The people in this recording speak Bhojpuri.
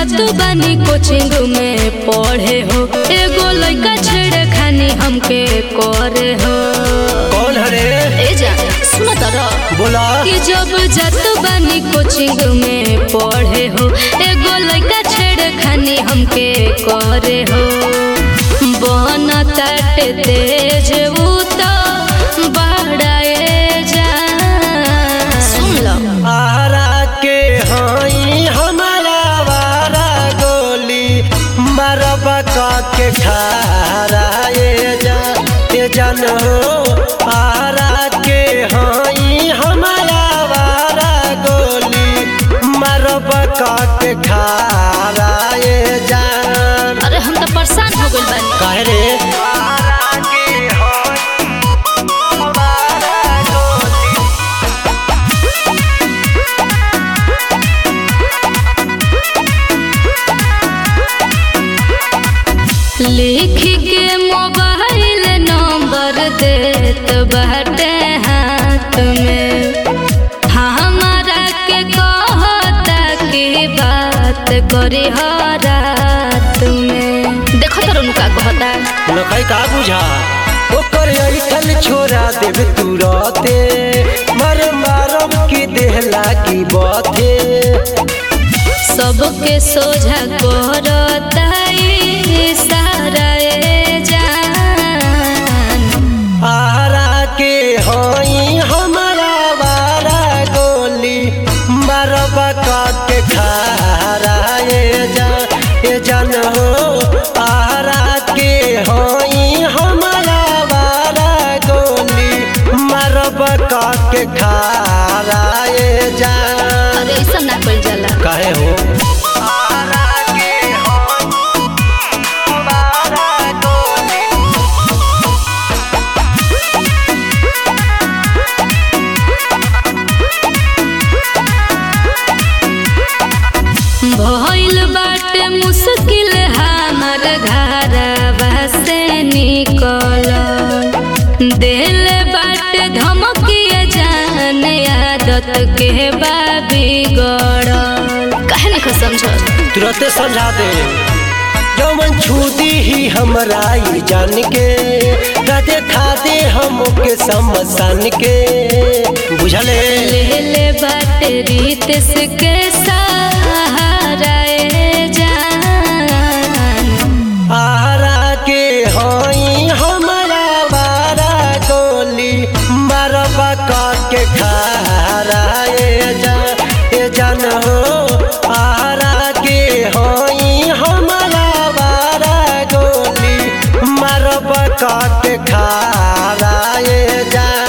जात बानी कोचिंग में पढ़े हो एगो लइका छेड़े खानी हमके करे हो कौन हरे ए जा सुन तरा बोला कि जब जात बानी कोचिंग में पढ़े हो एगो लइका छेड़े खानी हमके करे हो बन तट तेज उ तो बड़ाए जा सुन लो आरा के हई हमारा वारा गोली मरबा का के खारा ये जा ये जान हो आरा के हई हमारा वारा गोली मरबा का के खारा ये जान अरे हम तो परेशान हो गइल बानी काहे रे आरा के हई हमारा गोली लिख के मोबाइल नंबर देत बाटे हाथ में हमारा के कहता की बात करी हो रात में देखो तो उनका कहता लखई का बुझा ओकर ऐठल छोरा देव तू रहते मर मारब की देह लागी बथे सबके सोझा करता सारा ए जान आरा के हई हमारा बारा गोली मरबा का के खारा ये जा ये जान हो आरा के हई हमारा बारा गोली मरबा का के खारा ये जान अरे ऐसा ना कइल जाला काहे हो आरा के हई हमारा गोली भइल बाटे मुश्किल हमार घरवा से निकल दिल बाटे धमकिए जान आदत के बाबी गड़ल काहे नहीं समझ तुरंत समझा दे जौन छूती ही हमरा ई जान के राधे खाते हमके समसान के बुझले ले ले बाटे रीत से के सहारा ए जान आरा के हई हमरा बारा गोली मरबा का के खारा ए जा ए जान हो आरा के हई हमरा बारा गोली मरबा का के खारा ए जा